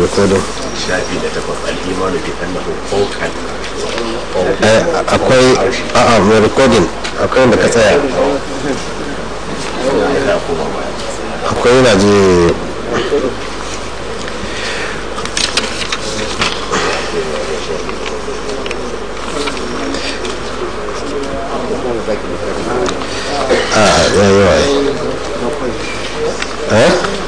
rikodin shafi da takwas al'imanu bi annahu fawqa akwai a'a mai rikodin akwai da ka tsaya ila kuma ba akwai na ji a yayi wa eh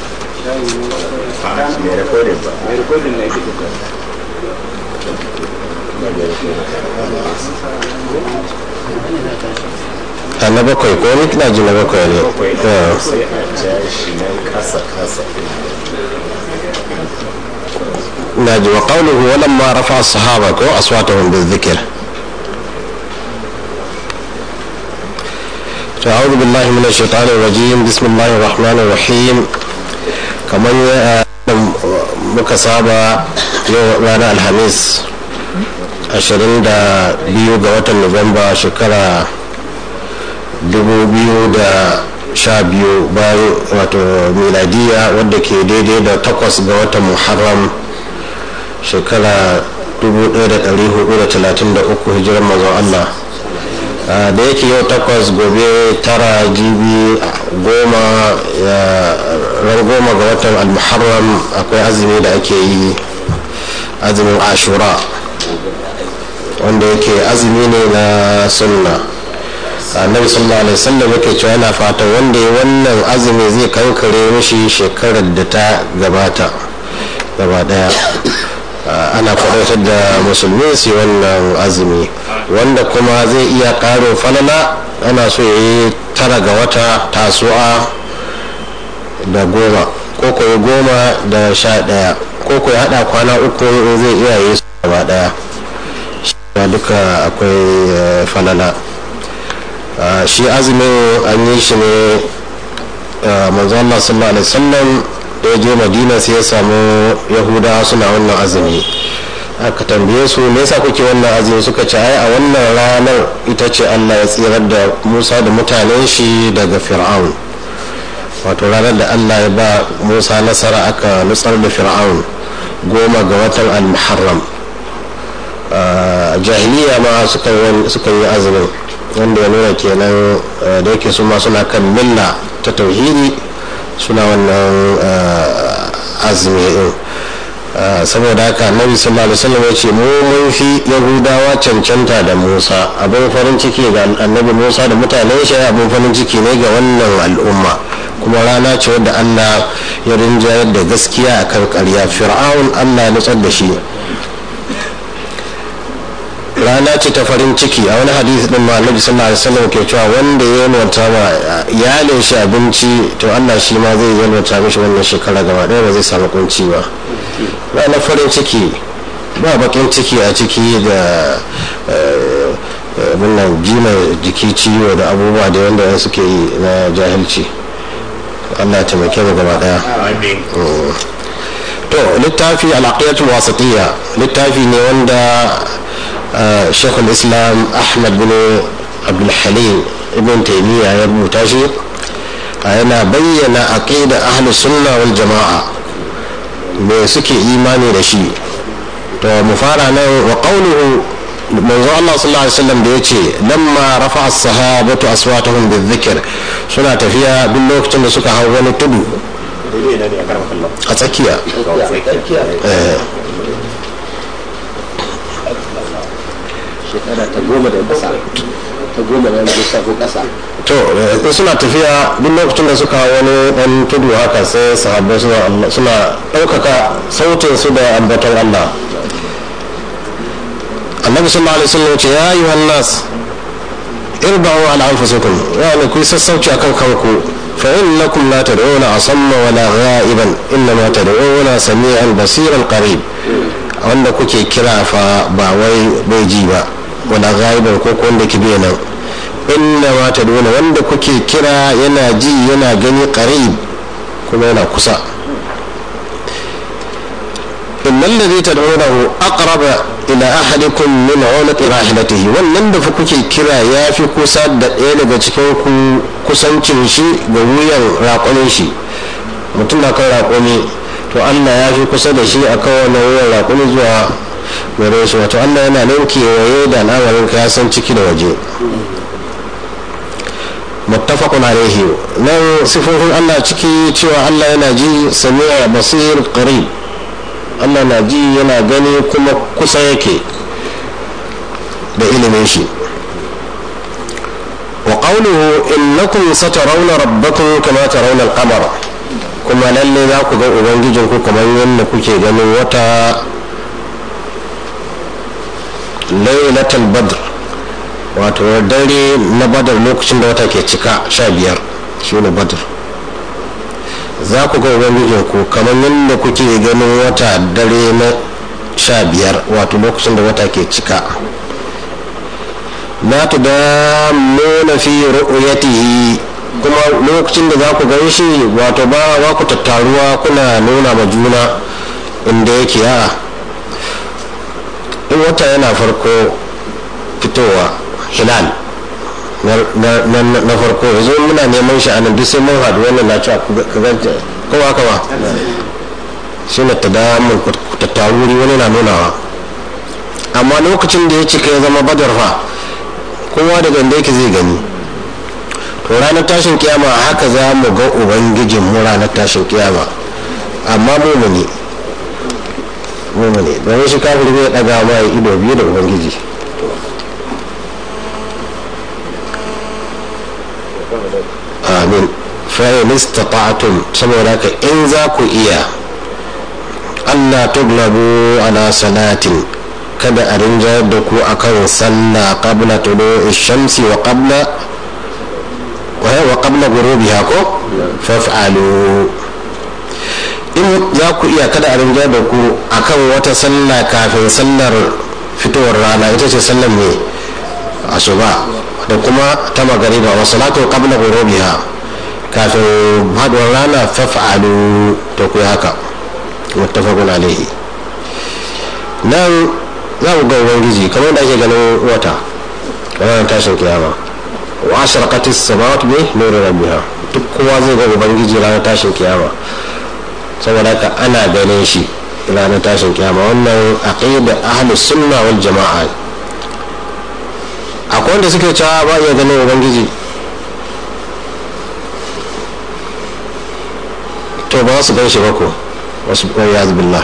a mai rekodin ba a na bakwai ko ni kina ji na bakwai ne akwai Yeah. sai a ja shi nan kasa kasa ناجي وقوله ولما رفع الصحابة كو أصواتهم بالذكر أعوذ بالله من الشيطان الرجيم بسم الله الرحمن الرحيم كما muka saba yau ranar alhamis 22 ga watan nuwamba shekara 2012 bayan wato miladiya wadda ke daidai da takwas ga watan muharram shekara 1433 hijirar mazan Allah Ah, da yake yau takwas gobe tara jibi goma ya- ran goma ga watan almuharram akwai azumi da ake yi azumin ashura wanda yake azumi ne na sunna annabi sallallahu alaihi wasallam yake cewa yana fatan wanda ya wannan azumi zai kankare mishi shekarar da ta gabata gaba daya Ah, ana faɗaitar da musulmi su yi wannan azumi wanda kuma zai iya ƙarin falala ana so ya yi tara ga wata tasu'a da goma ko ko ya goma da sha ɗaya ko ko ya haɗa kwana uku in zai iya yi su gaba ɗaya shi ma duka akwai eh, falala Ah, shi azumin an yi shi ne ah, manzo Allah sallallahu alaihi wasallam da ya je madina sai ya samu yahudawa suna wannan azumi aka tambaye su me yasa kuke wannan azumi suka ce ai a wannan ranar ita ce Allah ya tsirar da Musa da mutanen shi daga Fir'aun wato ranar da Allah ya ba Musa nasara aka nutsar da Fir'aun goma ga watan al-Muharram a jahiliya ma suka yi suka yi azumin wanda ya nuna kenan eh, da yake su ma suna kan milla ta tauhidi suna wannan eh, azumi din Uh, saboda haka annabi sallallahu alaihi wasallam ya ce mu mun fi yahudawa cancanta da musa abin farin ciki ga annabi musa da mutanen shi abin farin ciki ne ga wannan al'umma kuma rana ce wadda allah ya rinjayar da gaskiya akan karya fir'aun allah ya nutsar da shi rana ce ta farin ciki a wani hadisi din ma annabi sallallahu alaihi wasallam ke cewa wanda ya yalwata ma iyalin shi abinci to Allah shi ma zai yalwata mishi wannan shekara gaba ɗaya ba zai samu kunci ba ranar farin ciki ba bakin ciki a ciki da wannan jima jiki ciwo da abubuwa da wanda suke yi na jahilci Allah ya taimake mu gaba ɗaya amin to littafi al'aqiyatul wasatiyya littafi ne wanda shekul islam ahmad bin abdulhalim ibn taimiyya ya rubuta shi yana bayyana aqida ahli sunna wal jama'a me suke imani da shi to mu fara nan wa qawluhu manzo Allah sallallahu alaihi wasallam da yace lamma rafa as-sahabatu aswatahum bizikr suna tafiya duk lokacin da suka hau wani tudu daidai na ne a karfa kallon a tsakiya eh, shekara ta goma da ƙasa ta goma da yanzu sabo ƙasa to eh, suna tafiya duk lokacin da suka hau wani dan tudu haka sai sahabbai suna Allah- suna ɗaukaka sautin su da ambaton Allah annabi sallallahu alaihi wasallam ya ce ya ayyuhan nas irba'u ala anfusikum yani ku yi sassauci akan kanku fa innakum la tad'una asamma wala gha'iban innama tad'una sami'an basiran qarib wanda kuke kira fa ba wai bai ji ba wala ghaiban ko ko wanda ke bai nan inna ma tad'una wanda kuke kira yana ji yana gani qarib kuma yana kusa innal ladhi tad'unahu aqraba ila ahadikum min 'unqi rahilatihi wannan da fa kuke kira ya fi kusa da ɗaya daga cikin ku kusancin shi ga wuyan raƙonin shi mutum na kan raƙoni to to allah ya fi kusa da shi a kowane wuyan raƙumi zuwa gare shi wato allah yana nan kewaye da al'amarin ka ya san ciki da waje muttafaqun alaihi nan sifofin allah ciki cewa allah yana ji sami'a basir qarib allah na ji yana gani kuma kusa yake da ilimin shi wa qawluhu innakum satarawna rabbakum kama tarawna al-qamar kuma lalle za ku ga ubangijinku kamar yadda kuke ganin wata lailatul badr wato dare na badar lokacin da wata ke cika sha biyar shi ne badr za ku ga ubangijinku kamar yadda kuke ganin wata dare na sha biyar wato lokacin da wata ke cika la tudammuna fi ru'yatihi kuma lokacin da za ku gan shi wato ba ba ku tattaruwa kuna nuna ma juna inda yake a in wata yana farko fitowa hilal na farko yanzu muna neman shi a nan duk sai mun haɗu wannan na cewa ka ganta kowa kawa shi ne ta damun tattaru wani na nunawa amma lokacin da ya cika ya zama badar fa kowa daga inda yake zai gani to ranar tashin kiyama haka za mu ga ubangijin mu ranar tashin kiyama amma mumuni mumuni domin shi kafin zai daga ma ido biyu da ubangiji amin fa'in istata'tum saboda ka in za ku iya Allah tuglabu ala salatin kada a rinjayar da ku akan sallah qabla tulu'i shamsi wa qabla wa qabla ghurubiha ko faf'alu in za ku iya kada a rinjayar da ku akan wata sallah kafin sallar fitowar rana ita ce sallar mai asuba da kuma ta magariba wa salatu qabla ghurubiha kafin haduwar rana faf'alu to ku haka muttafaqun alaihi nan za ku ga ubangiji kamar da ake ganin wata kamar tashin kiyama wa ashraqat as-samawati bi nuri rabbiha duk kowa zai ga ubangiji ranar tashin kiyama saboda haka ana ganin shi ranar tashin kiyama wannan aqida ahlus sunna wal jama'a akwai wanda suke cewa ba iya ganin ubangiji to ba su gan shi ba ko wasu ƙwayar billah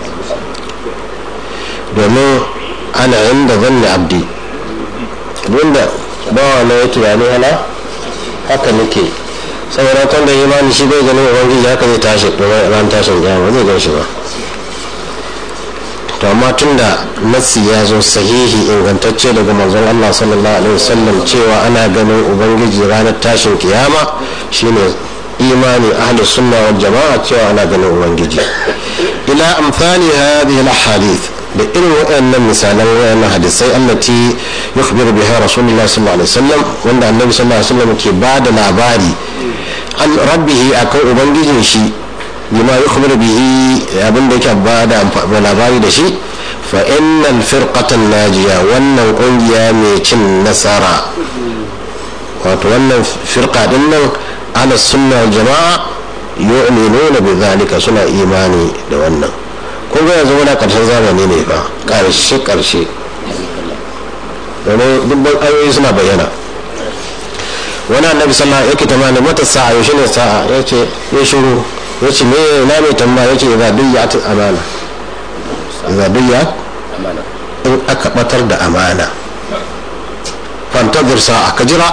domin ana inda zanni abdi wanda bawa na ya tunani ana haka nake saboda kan da imani shi bai ganin ubangiji haka zai tashi domin ran tashin kiyama zai gan shi ba to amma tun da nassi ya zo sahihi ingantacce daga manzon Allah sallallahu alaihi wasallam cewa ana ganin ubangiji ranar tashin kiyama shine imani ahlus sunna wal jama'a cewa ana ganin ubangiji ila amfani hadhihi al ahadith da irin waɗannan misalan waɗannan hadisai allati yukhbiru biha rasulullah sallallahu alaihi wasallam wanda annabi sallallahu alaihi wasallam ke ba da labari an rabbihi akan ubangijin shi bima yukhbiru bihi abin da yake ba da labari da shi fa innal firqatan najiya wannan kungiya mai cin nasara wato wannan firqa din nan ala sunna wal jama'a yu'minuna bi dhalika suna imani da wannan kun ga yanzu muna karshen zamani ne fa karshe karshe domin dubban ayoyi suna bayyana wani annabi sallallahu alaihi wasallam yake mata sa'a yaushe ne sa'a yace ya shiru yace me na mai tambaya yace idza duyyat amana idza duyyat in aka batar da amana fantazir sa'a ka jira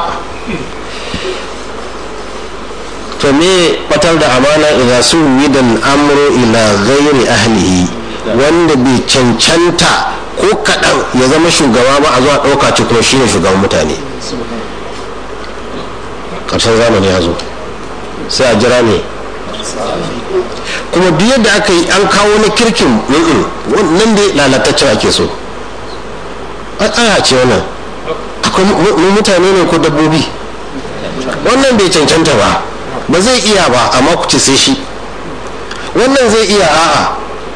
to me batar da amana idza suwidan amru ila ghairi ahlihi wanda bai cancanta ko kaɗan ya zama shugaba ba a zuwa ɗauka ci kuma shine shugaban mutane ƙarshen zamani ya zo sai a jira ne kuma duk yadda aka yi an kawo na kirkin nan dai lalataccen ake so aya ce wannan akwai mutane ne ko dabbobi wannan bai cancanta ba ba zai iya ba amma ku ce sai shi wannan zai iya a'a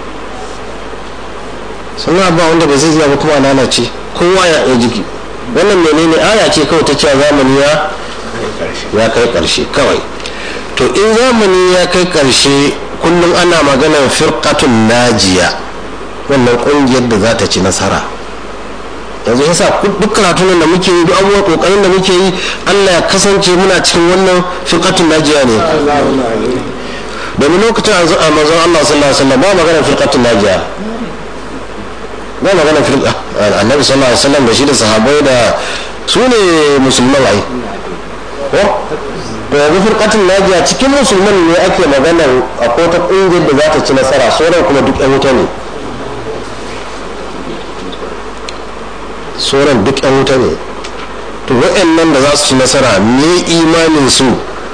suna ba wanda ba zai iya ba kuma lalace kowa ya yi jiki wannan menene aya ce kawai ta cewa zamani ya ya kai karshe kawai to in zamani ya kai karshe kullum ana maganar firqatun najiya wannan kungiyar da za ta ci nasara yanzu yasa duk karatun da muke yi duk abubuwan kokarin da muke yi Allah ya kasance muna cikin wannan firqatun najiya ne domin lokacin a manzon Allah sallallahu alaihi wasallam ba magana firqatun najiya ba magana firqa annabi sallallahu alaihi wasallam da shi da sahabbai da su ne musulman ai ko to yanzu firqatun najiya cikin musulman ne ake maganar akwai ta kungiyar da za ta ci nasara sauran kuma duk yan wuta ne sauran duk yan wuta ne to wa'annan da za su ci nasara me imanin su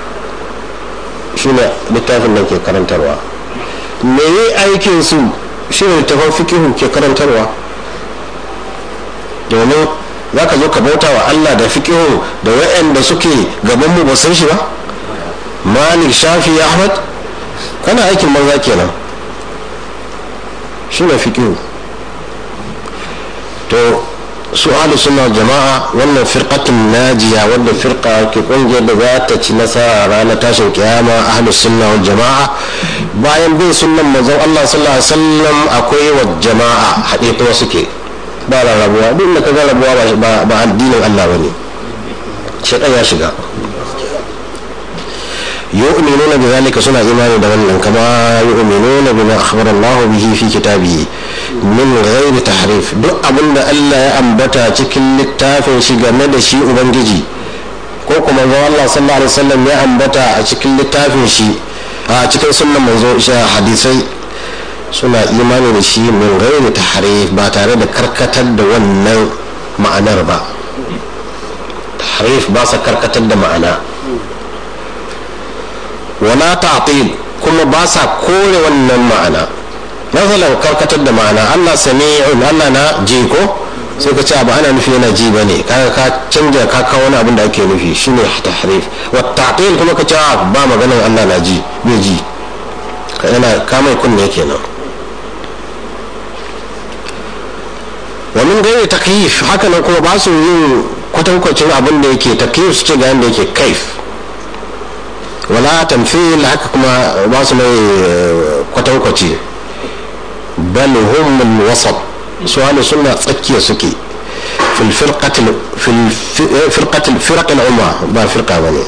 shine littafin nan ke karantarwa me yi aikin su shine littafin fikihu ke karantarwa domin za ka zo ka bauta wa Allah da fikihu da wa'anda suke gaban mu ba san shi ba malik shafi ahmad kana aikin banza kenan shine fikihu to su ahlu sunna jama'a wannan firqatun najiya wanda firqa ke kungiyar da za ta ci nasara ranar tashin kiyama ahlu sunna wal jama'a bayan bin sunnan manzon Allah sallallahu alaihi wasallam akwai wa jama'a haɗe kuma suke ba rarrabuwa duk da kaga rabuwa ba addinin Allah bane shaitan ya shiga yu'minuna bi zalika suna imani da wannan kama yu'minuna bima akhbara Allah bihi fi kitabihi min ghairi tahrif duk abinda Allah ya ambata cikin littafin shi game da shi ubangiji ko kuma ga Allah sallallahu alaihi wasallam ya ambata a cikin littafin shi a cikin sunnan manzo hadisai suna imani da shi min ghairi tahrif ba tare da karkatar da wannan ma'anar ba tahrif ba sa karkatar da ma'ana wala ta'til kuma ba sa kore wannan ma'ana masalan karkatar da ma'ana Allah sami'un Allah na ji ko sai ka ce abu ana nufi yana ji bane kaga ka canja ka kawo wani abin da ake nufi shine tahrif wa ta'til kuma ka ce ba maganar Allah na ji bai ji ka yana ka mai kunne kenan wa min gairi takyif haka nan kuma ba su yin kwatankwacin abin da yake takyif su ce ga yanda yake kaif wala tamfil haka kuma ba su mai kwatankwaci bal hum al wasat su ahlu sunna tsakiya suke fil firqatil fil firqatil firq al umma ba firqa bane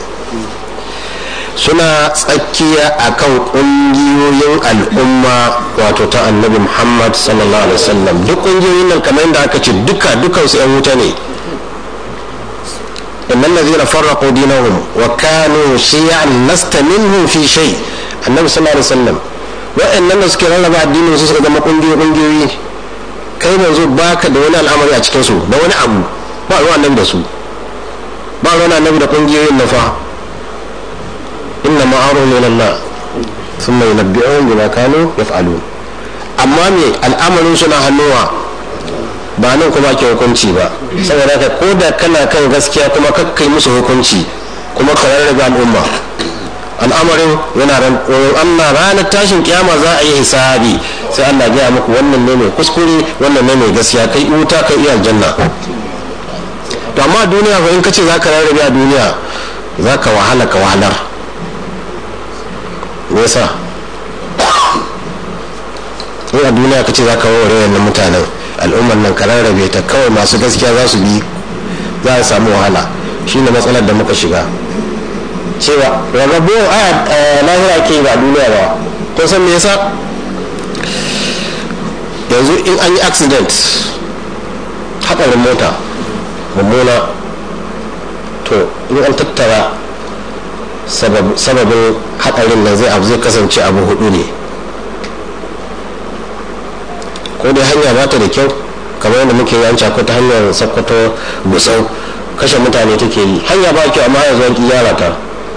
suna tsakiya akan kungiyoyin al'umma wato ta annabi muhammad sallallahu alaihi wasallam duk kungiyoyin nan kamar yadda aka ce duka dukansu yan wuta ne إن الذين فرقوا دينهم وكانوا شيعا لست منهم في شيء النبي صلى الله عليه وسلم وإن الناس كانوا لما الدين وسوسك دم قنجي قنجي kai manzo baka da wani al'amari a cikin su da wani abu ba ruwan nan da su ba ruwan annabi da kungiyoyin na fa inna ma'arun min Allah thumma yunabbi'uhum bima kanu yaf'alun amma me al'amarin suna hannuwa ba nan kuma ke hukunci ba saboda ka ko da kana kan gaskiya kuma kakkai musu hukunci kuma ka rarrabe al'umma al'amarin yana ran Allah ranar tashin kiyama za a yi hisabi sai Allah ya muku wannan ne mai kuskure wannan ne mai gaskiya kai wuta kai iya aljanna to amma duniya fa in ka ce za ka rarrabe a duniya za ka wahala ka wahalar me yasa in a duniya ka ce za ka warware wannan mutanen al'ummar nan ka rarrabe ta kawai masu gaskiya za su bi za a samu wahala shine matsalar da muka shiga cewa rarrabuwar aya lahira ke ba duniya ba to san me yasa yanzu in an yi accident haɗarin mota mummuna to in an tattara sababin haɗarin nan zai abu zai kasance abu hudu ne ko dai hanya ba ta da kyau kamar yadda muke yi an cako ta hanyar sakkwato gusau kashe mutane take yi hanya ba kyau amma yanzu an gyara ta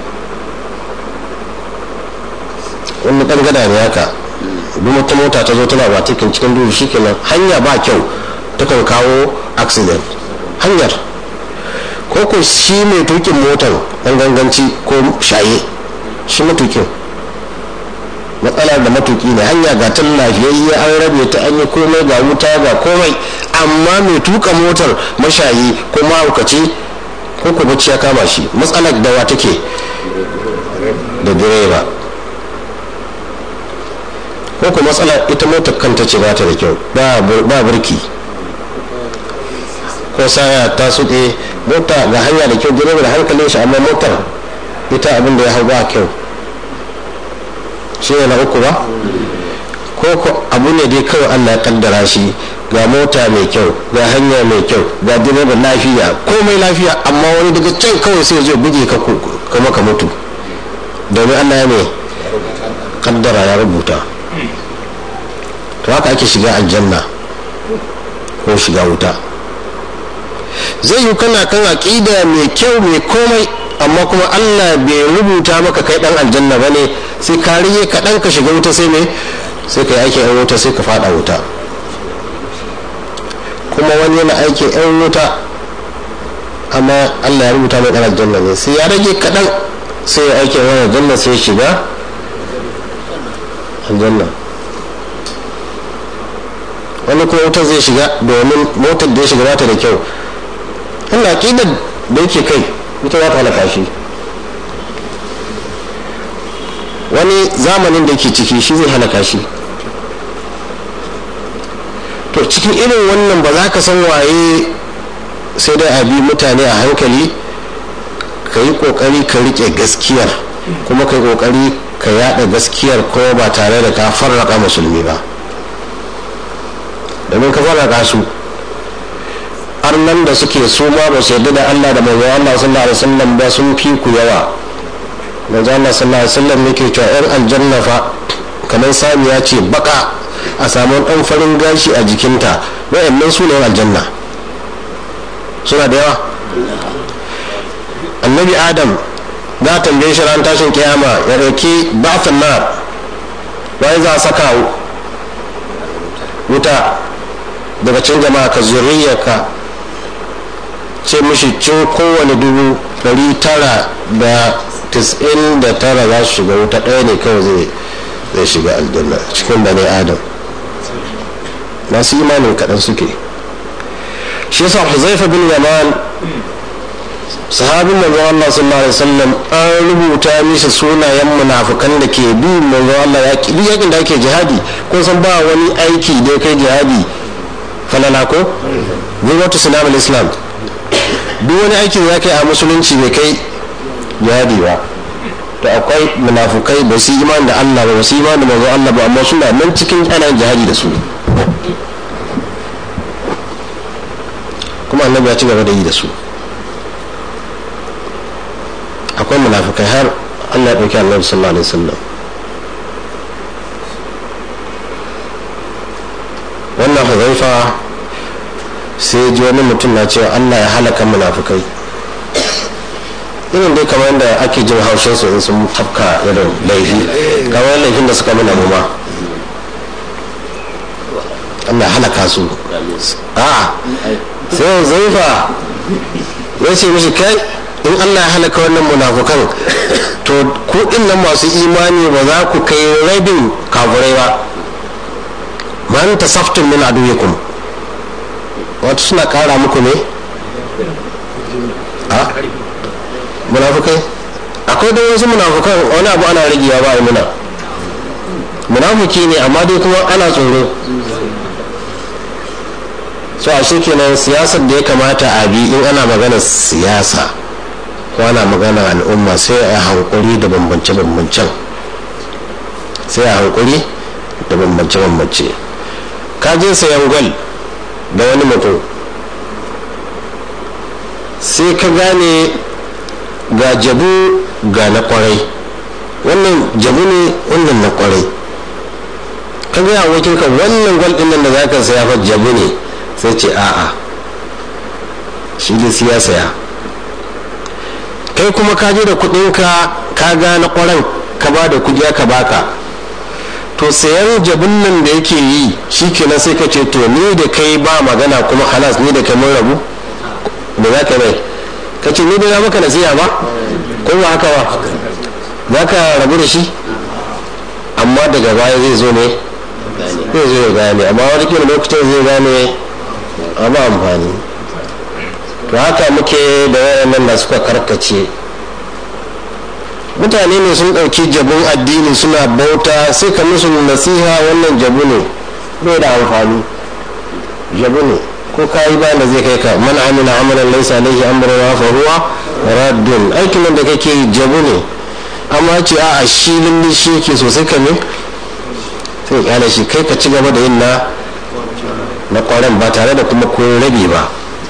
wani ɗan gada ne haka duk wata mota ta zo tana ba cikin cikin duhu shikenan hanya ba kyau takan kawo accident hanyar ko ko shi mai tukin motar ɗan ganganci ko shaye shi matukin matsalar da matuki ne hanya ga tun lafiyayye an rabe ta an yi komai ga wuta ga komai amma mai tuka motar mashayi ko mahaukaci ko ko bacci ya kama shi matsalar dawa take da direba ko kuma matsala ita motar kanta ce ba ta da kyau ba burki ko saya ta suɗe mota ga hanya da kyau direba da hankalin shi amma motar ita abin da ya hau ba kyau shi ne na uku ba ko ko abu ne dai kawai allah ya kaddara shi ga mota mai kyau ga hanya mai kyau ga direba lafiya komai lafiya amma wani daga can kawai sai zai buge ka kuma ka mutu domin allah ya mai kaddara ya rubuta to haka ake shiga aljanna ko shiga wuta zai yi kana kan aƙida mai kyau mai komai amma kuma allah bai rubuta maka kai dan aljanna ba ne sai ka rige kaɗan ka shiga wuta sai mai sai ka yi aikin yan wuta sai ka fada wuta kuma wani yana aikin yan wuta amma allah ya rubuta mai dan aljanna ne sai ya rage kaɗan sai ya aikin yan aljanna sai ya shiga aljanna wani kuma wutar zai shiga domin motar da ya shiga bata da kyau Allah aƙidar da yake kai ita za ta halaka shi wani zamanin da ke ciki shi zai halaka shi to cikin irin wannan ba za ka san waye sai dai a bi mutane a hankali ka yi ƙoƙari ka riƙe gaskiyar kuma ka yi ƙoƙari ka yada gaskiyar ko ba tare da ka farraka musulmi ba domin ka farraka su arnan da suke su ma ba su yarda da Allah da manzo Allah sallallahu alaihi wasallam ba sun fi ku yawa manzo Allah sallallahu alaihi wasallam yake cewa yan aljanna fa kamar samiya ce baka a samu dan farin gashi a jikinta wayannan su ne aljanna suna da yawa annabi adam za a tambaye shi ran tashin kiyama ya dauki ba'athan nar wai za a saka wuta daga cin jama'a ka zuriyarka ce mishi cin kowane dubu ɗari tara da tis'in da tara za su shiga wuta ɗaya ne kawai zai shiga aljanna cikin bane adam masu imanin kaɗan suke shi yasa huzaifa bin yaman sahabin manzo Allah sallallahu alaihi wasallam an rubuta mishi sunayen munafukan da ke bi manzo Allah ya ki yakin da ake jihadi kun san ba wani aiki da kai jihadi falala ko gwamnati sulam islam duk wani aiki da kai a musulunci bai kai jihadi ba to akwai munafukai ba su iman da Allah ba ba su iman da manzo Allah ba amma suna nan cikin ana jihadi da su kuma annabi ya ci gaba da yi da su akwai munafikai har allah ya ɗauki annabi sallallahu alaihi wasallam wannan huzaifa sai ji wani mutum na cewa allah ya halaka munafikai irin dai kamar yadda ake jin haushin su in sun tafka irin laifi kamar laifin da suka mana mu ma allah halaka su a sai huzaifa ya ce mishi kai in allah ya halaka wannan munafukan to ku nan masu imani ba za ku kai rabin kafurai ba man tasaftun min aduwikum wato suna kara muku ne a munafukai akwai da wasu munafukan wani abu ana ragewa ba a muna munafuki ne amma dai kuma ana tsoro so a shi kenan siyasar da ya kamata a bi in ana magana siyasa ko ana magana al'umma sai a hankuri da bambance-bambancen sai a hankuri da bambance-bambance ka je sayan gwal da wani mutum sai ka gane ga jabu ga na kwarai wannan jabu ne wannan na kwarai ka gaya abokinka wannan gwal ɗin nan da za ka saya fa jabu ne sai ce a'a shi da siya saya kai kuma ka je da kudinka ka gane kwaran ka ba da kudi aka baka to sayan jabin nan da yake yi shi kenan sai ka ce to ni da kai ba magana kuma halas ni da kai mun rabu da za ka mai ka ce ni da na maka nasiha ba ko ba haka ba za ka rabu da shi amma daga baya zai zo ne zai zo ya gane amma wani kila lokacin zai gane a ba amfani to haka muke da wayannan da suka karkace mutane ne sun ɗauki jabun addini suna bauta sai ka musu nasiha wannan jabu ne bai da amfani jabu ne ko ka yi bayan da zai kai ka man amina amalan laisa alaihi amruna fa huwa raddun aikin nan da kake yi jabu ne amma ce a shi lulli shi yake so sai ka ne sai kyale shi kai ka ci gaba da yin na na kwaran ba tare da kuma ko rabe ba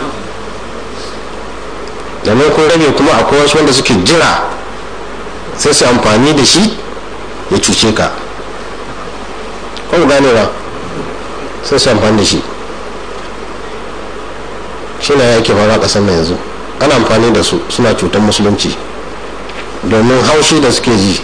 domin kun rage kuma akwai wasu wanda suke jira sai su amfani da shi ya cuce ka ko ku gane ba sai su amfani da shi shi na yake fara kasar na yanzu ana amfani da su suna cutar musulunci domin haushi da suke ji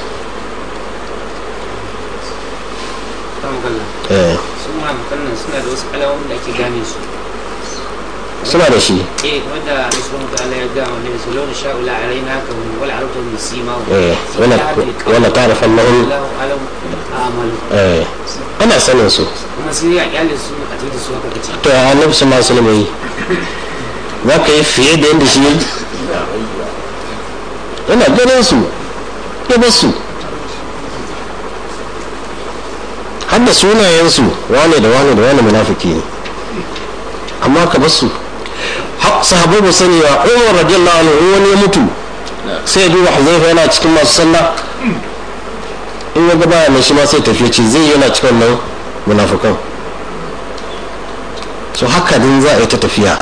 eh sun ma makannan suna da wasu alamomin da ake gane su suna da shi eh wanda subhanahu wa ta'ala ya ga wani su launa sha'ula alaina ka wal aratu min sima eh wala wala ta'rifu annahum Allahu alam amalu eh ana sanin su kuma sai ya kyale su a tafi da su haka kace to ya annabi sallallahu alaihi wasallam yi za ka yi fiye da yadda shi yi yana ganin su ya bar su har da sunayensu wane da wane da wane munafiki ne amma ka bar su har sahabbai ba sani ba umar radiyallahu anhu wani ya mutu sai ya duba huzaifa yana cikin masu sallah in ya gaba mai shi ma sai tafiya ce zai yana cikin nan munafukan so haka din za a yi ta tafiya